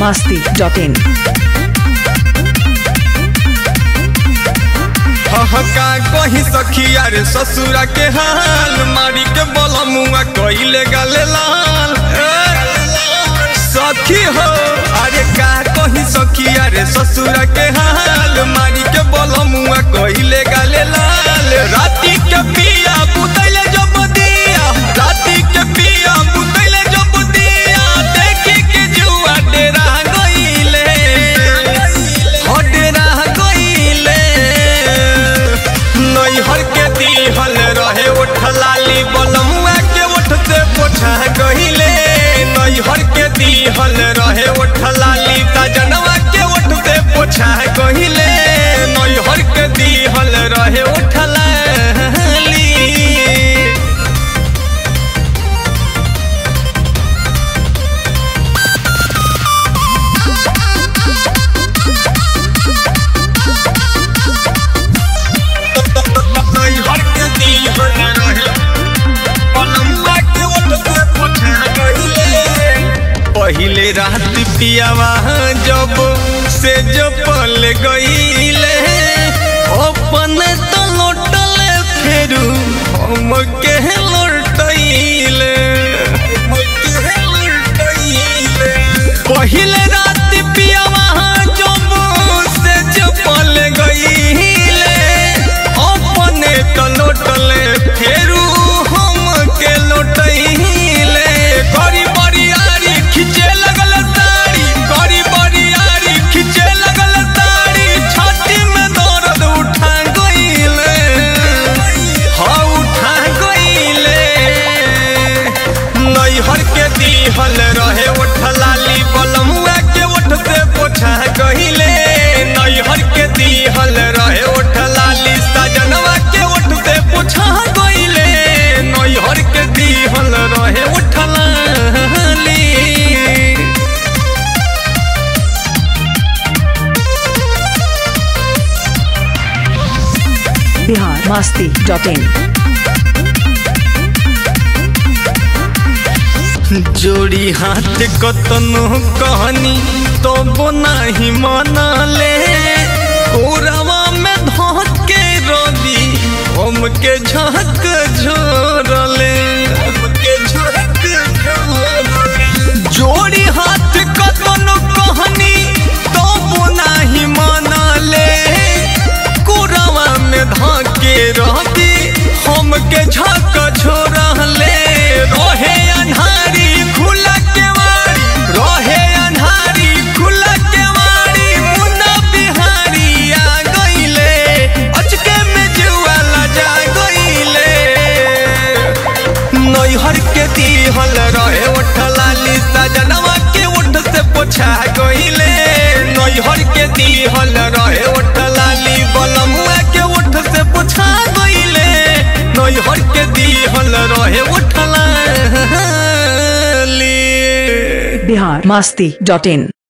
masti.in. हका कही सखिया रे ससुरा के हाल मारी के बलमुआ कइले गाले लाल सखी हो अरे का कही सखिया रे ससुरा के हाल मारी के बलमुआ कइले गाले लाल राती के पिया बुतैले जब दिया राती के पिया बुतैले जब दिया देखी के जुआ डेरा गइले हो डेरा गइले नैहर के दिहल रहे ओठ लाली बलमुआ के ओठ से पोछा गहिले नैहर के दिहल रहे ओठ लाली तजनवा के ओठ से पोछा गहिले नैहर के दिहल रहे ओठ लाली नैहर के दिहल रहे बलमुआ के ओठ से पोछा गहिले पहिले रात पियावा जब से जपल गईले अपन तो लौटले फेरू हम के लौटैले पहिले रात पियावा जब से जपल गईले अपने तो लौटले फेरू हम के लौटैले करी बरियारी खिंचे लगल तारी करी बरियारी खिंचे लगल तारी छाती में दर्द उठा गईले हाँ उठा गईले नैहर के दिहल रहे ओठ लाली बलमुआ के ओठ से पोछा गईले नैहर के दिहल रहे ओठ लाली सजनवा के ओठ से पोछा गईले नैहर के दिहल रहे ओठ लाली Bihar masti.in. जोड़ी हाथ कतनो कहनी तो नाही मनले कोरवा में धोत के रवि हमके झक झोरले हमके झक झोरले जोड़ी हाथ कतनो कहनी तो नाही मनले कोरवा में धके रहती हमके झक झोरले रहे अन्हारी खुला केवाड़ी रहे अन्हारी खुला केवाड़ी मुन्ना बिहारी आ गईले अचके में जुआ लजा गईले नैहर के दिहल रहे ओठ लाली सजनवा के ओठ से पोछा गईले नैहर के दिहल रहे ओठ लाली बलमुआ के ओठ से पोछा गईले नैहर के दिहल रहे ओठ लाली Bihar masti.in.